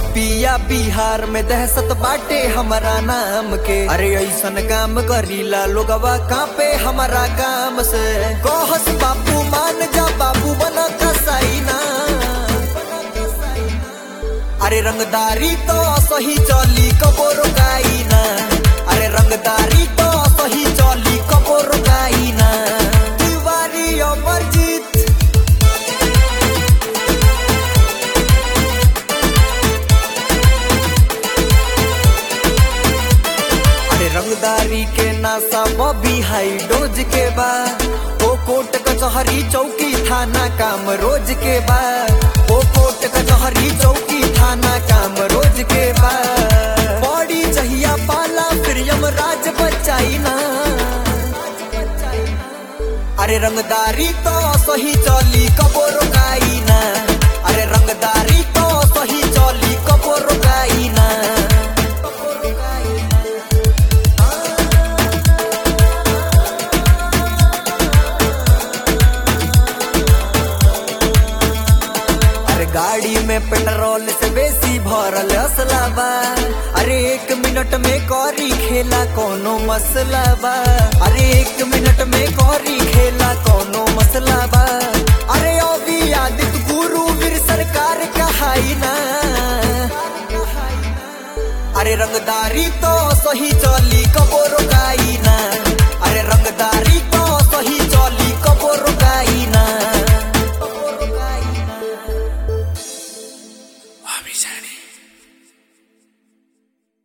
यूपिया बिहार में दहशत बाटे हमारा नाम के अरे ऐसन काम करीला लोगवा कापे हमारा काम से कहस बापू मान जा बाबू बना कसाई ना अरे रंगदारी तो सही चली कबो रोकाई ना अरे रंगदारी तो सही चली कबो रोकाई ना तिवारी अमरजीत अरे रंगदारी के नासा बॉबी हाई डोज के बा ओ कोट कचहरी चौकी थाना काम रोज के बा ओ कोट कचहरी चौकी थाना काम रोज के बा बॉडी जहिया पाला फिर यमराज बचाई ना अरे रंगदारी तो सही चली कबो रोकाई ना अरे रंगदारी तो सही चली कबो रोकाई ना कबो रोकाई ना अरे गाड़ी में पेट्रोल से बेसी भरल असला बा अरे एक मिनट में करी खेला कोनो मसला बा अरे एक मिनट में करी खेला कोनो मसला बा अरे अभी आदित्य गुरु वीर सरकार कहाई ना अरे रंगदारी तो सही चली कबो रोकाई ना अरे रंगदारी तो